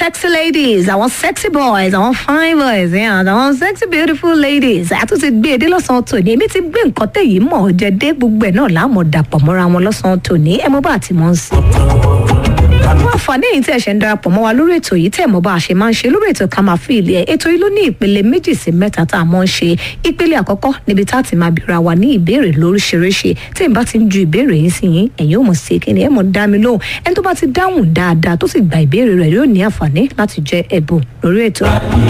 sexy ladies àwọn sexy boys àwọn fine boys yeah, àwọn sexy beautiful ladies àtúntì gbé edé lọ́sàn-án tòní èmi ti gbé nǹkan tẹ̀yìn mọ̀ ọ́ jẹ́ dé gbogbo ẹ̀ náà láàmú dàpọ̀ mọ́ra wọn lọ́sàn-án tòní ẹ mọ́ bá àti mọ́ ń sìn àwọn àǹfààní èyí tí ẹ ṣe ń darapọ̀ mọ́ wa lórí ètò yìí tẹ̀ mọ́ bá a ṣe máa ń ṣe lórí ètò ká máa fi ilé ẹ̀ ètò yìí ló ní ìpele méjì sí mẹ́ta tá a mọ́ ń ṣe ìpele àkọ́kọ́ níbi tá a ti máa bèèrè wa ní ìbéèrè lóríṣiríṣi tí n bá ti ń ju ìbéèrè yìí sí yín ẹ̀yin ò mọ̀ sí kí ni ẹ̀ mọ̀ dá mi lóhùn ẹni tó bá ti dáhùn dáadáa tó sì gba ìbéèrè rẹ̀ yóò ní àǹfààní láti jẹ ẹ̀bùn lórí ètò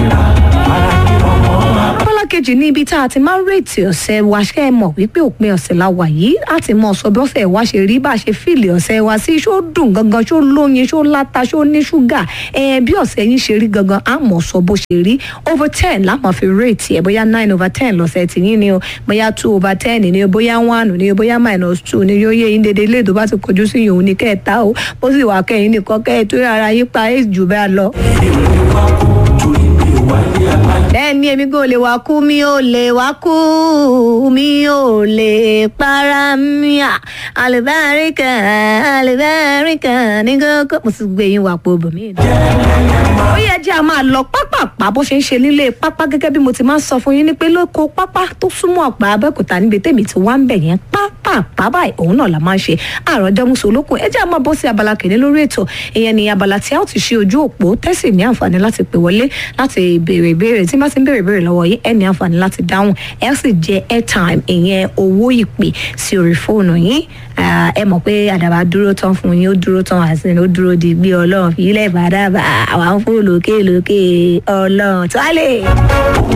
abala kejì ní ibi tá a ti máa ń rètí ọ̀sẹ̀ wa ṣe é mọ̀ wípé òpin ọ̀sẹ̀ la wà yìí á ti mọ ọ̀sọ̀ bí ọ̀sẹ̀ wa ṣe rí bá a ṣe fìlì ọ̀sẹ̀ wa sí ṣó dùn gangan ṣó lóyin ṣó láta ṣó ní ṣúgà ẹ̀ bí ọ̀sẹ̀ yín ṣe rí gangan á mọ̀ sọ bó ṣe rí over ten la máa fi rètí ẹ̀ bóyá nine over ten lọ́sẹ̀ tí yín ni o bóyá two over ten ni o bóyá one ni o bóyá minus two ni yóò yé yín dédé ilé tó bá ti kojú sí yòówù ní kẹta o bó sì wà kẹyìn nìkan kẹ́ ẹ̀ tó ara yín pa ẹ̀ jù bẹ́ẹ̀ lọ bẹ́ẹ̀ni èmi kò lè wá kú mi ò lè wá kú mi ò lè para mi à àlùbáríkà àlùbáríkà ní kókó mo sì gbé yín wà pọ̀ bòmí. ó yẹ jẹ́ a máa lọ pápápá bó ṣe ń ṣe nílé pápá gẹ́gẹ́ bí mo ti máa ń sọ fún yín ní pé lóko pápá tó súnmọ́ ọ̀pá abẹ́òkúta níbi tèmi ti wá ń bẹ̀ yẹn pápápá báyìí òun náà la máa ń ṣe àròjọ musolókun ẹ jẹ́ a máa bọ́ sí abala kìíní lórí ètò ìyẹn ni abala tí a ó ti ṣe ojú òpó tẹ́sí ní àǹfààní láti pè wọlé láti béèrè ìbéèrè tí bá ti ń béèrè ìbéèrè lọ́wọ́ yìí ẹ ní àǹfààní láti dáhùn ẹ sì jẹ airtime ìyẹn owó ìpè sí orí fóònù yín ẹ mọ̀ pé àdàbà dúró tán fún yín ó dúró tán àti ó dúró di gbé ọlọ́run fi ilẹ̀ bàdàbà àwọn fún lókè lókè ọlọ́run tó á lè.